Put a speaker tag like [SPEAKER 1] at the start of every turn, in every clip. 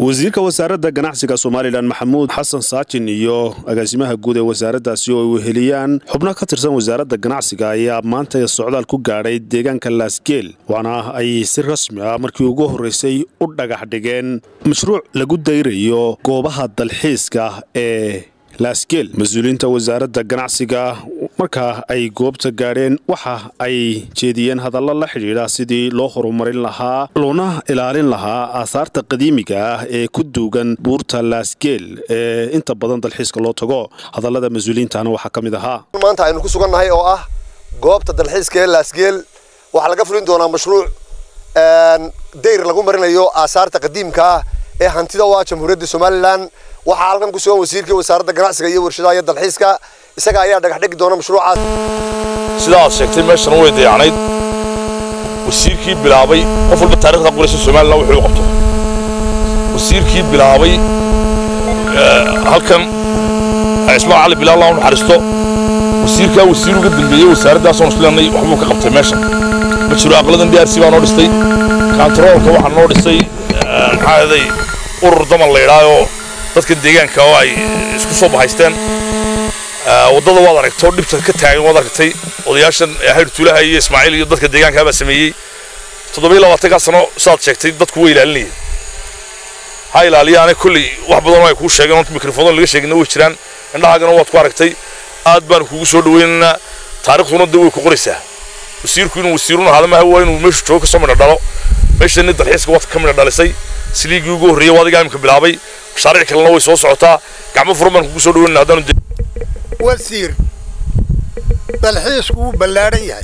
[SPEAKER 1] wasiirka wasaaradda ganacsiga somalilan maxamuud xasan saajin iyo agaasimaha guud ee wasaaraddaasi oo ay weheliyaan xubno ka tirsan wasaaradda ganacsiga ayaa maanta socdaal ku gaadhay deegaanka laasgeel waana ay si rasmi ah markii ugu horraysay u dhagax dhigeen mashruuc lagu dayrayo goobaha dalxiiska ee laasgeel mas-uuliyiinta wasaaradda ganacsiga markaa ay goobta gaadheen waxa ay jeediyeen hadallo la xidhiidha sidii loo horumarin lahaa loona ilaalin lahaa aahaarta qadiimiga ah ee ku duugan buurta laasgeel ee inta badan dalxiiska loo tago hadallada mas-uuliyiintana waxaa ka mid ahaa
[SPEAKER 2] maanta aynu ku sugannahay oo ah goobta dalxiiska ee laasgeel waxaa laga fulin doonaa mashruuc dayr lagu marinayo aasaarta qadiimka ah ee hantida u ah jamhuuriyadda somalilan waxaa halkan ku sugan wasiirkii wasaaradda ganacsiga iyo warshadaha iyo dalxiiska isaga ayaa dhagax dhigi doona mashruucaas
[SPEAKER 3] sida aad sheegtay meeshana way dayacnayd wasiirkii bilaabay qof walba taarikhda qoraysa somalilan wuxuu qabto wasiirkii bilaabay halkan ismaal cali bilaal laa naxariisto wasiirkaa wasiir uga dambeeyey wasaaraddaasoo isleennay waxbuu ka qabtay meeshan ma jiro aqladan drc baa noo dhistay kantaroolka waxaa noo dhisay maxaa ahaday urur daman la yidhaayoo dadka deegaanka oo ay isku soo bahaysteen waddada waad aragto dhibta ka taagan waad aragtay odayaashan hayr tuulaha iyo ismaaciil iyo dadka deegaanka baa sameeyey toddobiyo labaatankaa sano saad sheegtay dadku way ilaalinayeen ha ilaaliyaane kolley wax badan oo ay kuu sheegeen oonta mikrofon laga sheegina way jiraan indhahaagana waad ku aragtay aad baanu kugu soo dhaweynaynaa taarikhduna de way ku qoraysaa wasiirku inuu wasiiruna ahaada maaha waa inuu meeshu joogo kasoo midha dhalo meeshani dalxiiska waad ka midha dhalisay siliigii ugu horreeyey waa adigaa imika bilaabay mashaariic kalena way soo socotaa gacmo furan baan kugu soo dhaweynana haddaanu
[SPEAKER 4] wasiir dalxiisku wuu ballaadhan yahay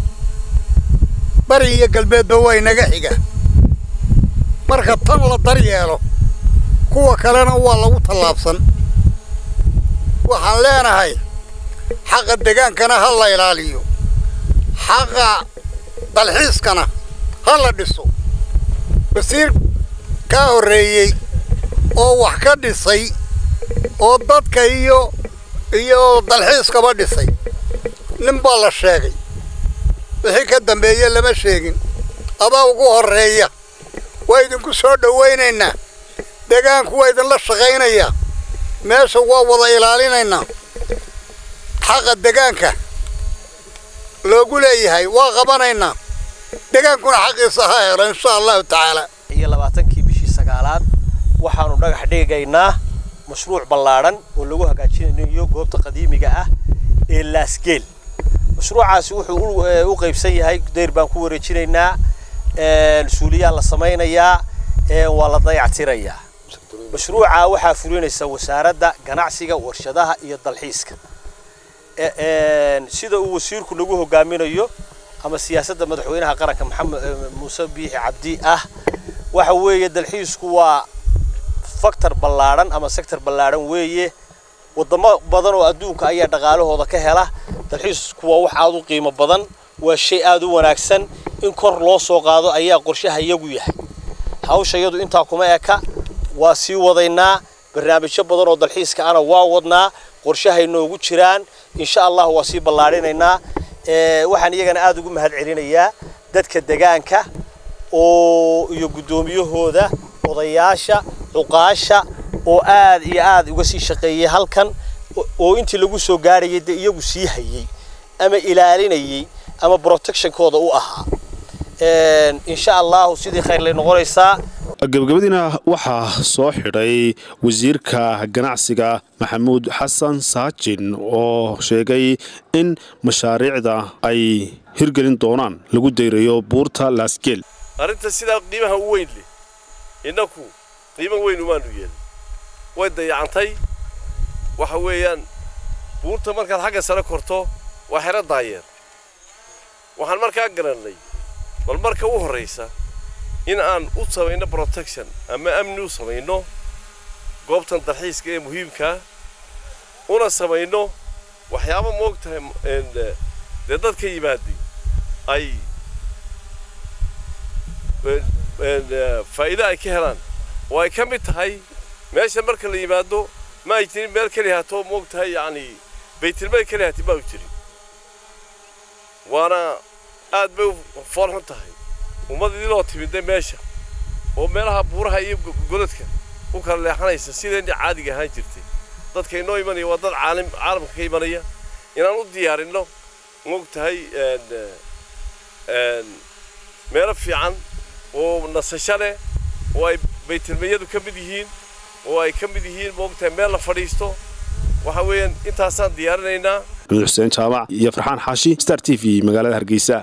[SPEAKER 4] bari iyo galbeedba waa inaga xiga marka tan la daryeelo kuwa kalena waa lagu tallaabsan waxaan leenahay xaqa degaankana ha la ilaaliyo xaqa dalxiiskana ha la dhiso wasiir kaa horreeyey oo wax ka dhisay oo dadka iyo iyo dalxiiskaba dhisay nin baa la sheegay wixii ka dambeeye lama sheegin adaa ugu horreeya waa idinku soo dhowaynaynaa degaanku waa idinla shaqaynayaa meesha waa wada ilaalinaynaa xaqa degaanka loogu leeyahay waa qabanaynaa degaankuna xaqiisa ha helo insha allahu tacaala
[SPEAKER 5] iyo labaatankii bishii sagaalaad waxaanu dhagax dhigaynaa mashruuc ballaadhan oo lagu hagaajinayo goobta qadiimiga ah ee laasgeel mashruucaasi wuxuu u qaybsan yahay dayr baan ku wareejinaynaa suuliyaa la samaynayaa waa la dayactirayaa mashruuca waxaa fulinaysa wasaaradda ganacsiga warshadaha iyo dalxiiska sida uu wasiirku nagu hogaaminayo ama siyaasadda madaxweynaha qaranka maxamed muuse biixi cabdi ah waxa weeye dalxiisku waa factor ballaadhan ama sector ballaadhan weeye wadamo badan oo adduunka ayaa dhaqaalahooda ka hela dalxiisku waa wax aada u qiimo badan waa shay aada u wanaagsan in kor loo soo qaado ayaa qorshaha iyagu yahay hawsha iyadu intaa kuma eka waa sii wadaynaa barnaamijyo badan oo dalxiiska ana waa wadnaa qorshahay noogu jiraan insha allah waa sii ballaadhinaynaa waxaan iyagana aada ugu mahad celinayaa dadka degaanka oo iyo guddoomiyahooda odayaasha cuqaasha oo aad iyo aad uga sii shaqeeyey halkan oo intii lagu soo gaarayay dee iyagu sii hayey ama ilaalinayey ama protectionkooda u ahaa insha allahu sidii khayr lay noqonaysaa
[SPEAKER 1] gabagabadiina waxaa soo xidhay wasiirka ganacsiga maxamuud xasan saajin oo sheegay in mashaariicda ay hirgelin doonaan lagu dayrayo buurta laasgeel
[SPEAKER 6] arrinta sidaa qiimaha u weyn leh innaku qiimo weyn umaanu yeelin way dayacantay waxa weeyaan buurta markaad xagga sare korto waa xero daayeer waxaan markaa garannay bal marka u horraysa in aan u samayno protection ama amni u samayno goobtan dalxiiska ee muhiimkaa una samayno waxyaaba moog tahay dee dadka yimaadi ay faa'iido ay ka helaan oo ay ka mid tahay meesha marka la yimaado ma ay jirin meel keli hato moog tahay yacni baytilmeel keli hati ma u jirin waana aad bay u foolxun tahay ummad idiloo timidday meesha oo meelaha buuraha iyo godadka u kala leexanaysa sideennii caadiga ahaan jirtay dadka inoo imanaya waa dad caalim caalamka ka imanaya inaan u diyaarinno moog tahay meelo fiican oo nasasho leh oo ay baytilmayadu ka mid yihiin oo ay ka mid yihiin moog tahay meel la fadhiisto waxa weeyaan intaasaan diyaarinaynaa
[SPEAKER 1] xuseen jaamac iyo farxaan xaashi star t v magaalada hargeysa